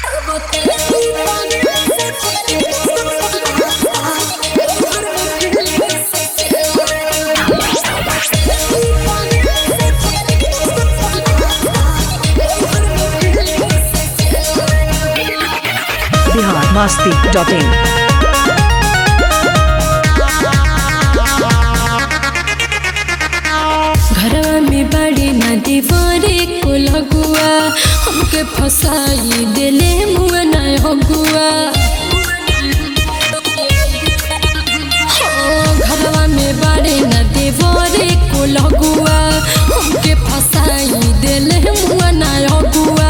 Bihar Masti dot in घरवा में बड़ी नदी बारे को लगुआ हमके फसाई देले मुआ ना हगुआ हो, घरवा में बड़े नदी बारे को लगुआ हमके फसाई देले मुआ ना हगुआ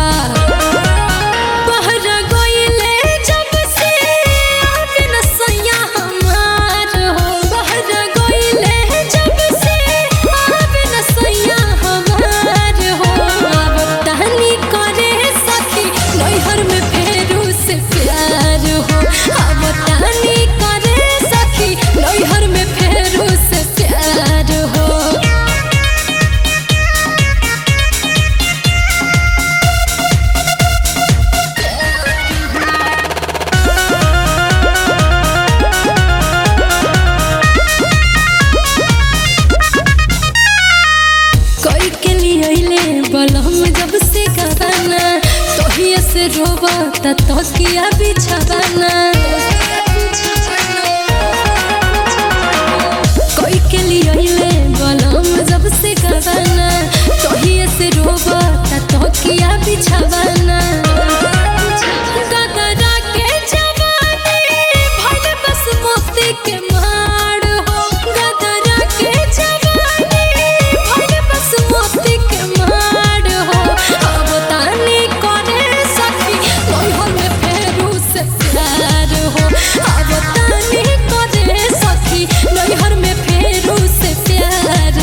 बहरा गइले जब से आवे न सैया हमार हो बहरा गइले जब से आवे न सैया हमार हो अब तहनी करे सखी नैहर में फेरू से प्यार हो अब तहनी करे सखी नैहर में फेरू से प्यार हो कोई के लिए अइले बलम जब से गवाना तोहिए से रोबा त तकिया बिछावाना कोई के लिए अइले बलम जब से गवाना तोहिए से रोबा त तकिया बिछावाना गगरा के जवानी भइल बस मोती के माड़ हो गगरा के जवानी भइल बस मोती के माड़ हो अब तानी करे सखी नैहर में फेरू से प्यार हो अब तानी करे सखी नैहर में फेरू से प्यार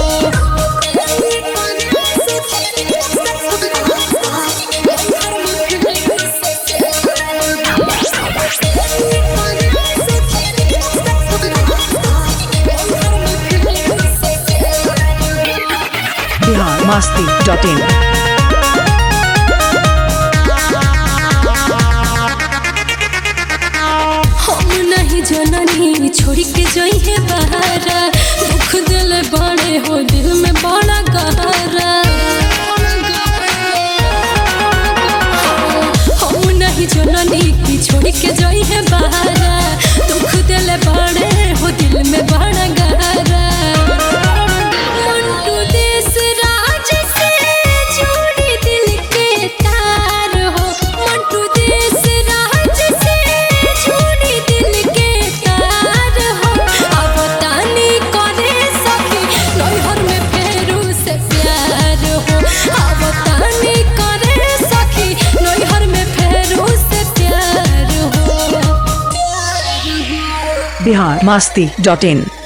बिहार मस्ती डॉट इन हम नहीं जननी छोड़ के जई है बहारा दुख दिल बड़े हो दिल में बड़ा गहरा हम नहीं जननी की छोड़ के जई है बहारा दुख दिल बड़े हो दिल में बड़ा गहरा मंटू देश राज से जोड़ी दिल के तार हो मंटू देश राज से जोड़ी दिल के तार हो अब तानी करे सखी नैहर में फेरू से प्यार हो अब तानी करे सखी नैहर में फेरू से प्यार हो बिहार मस्ती डॉट इन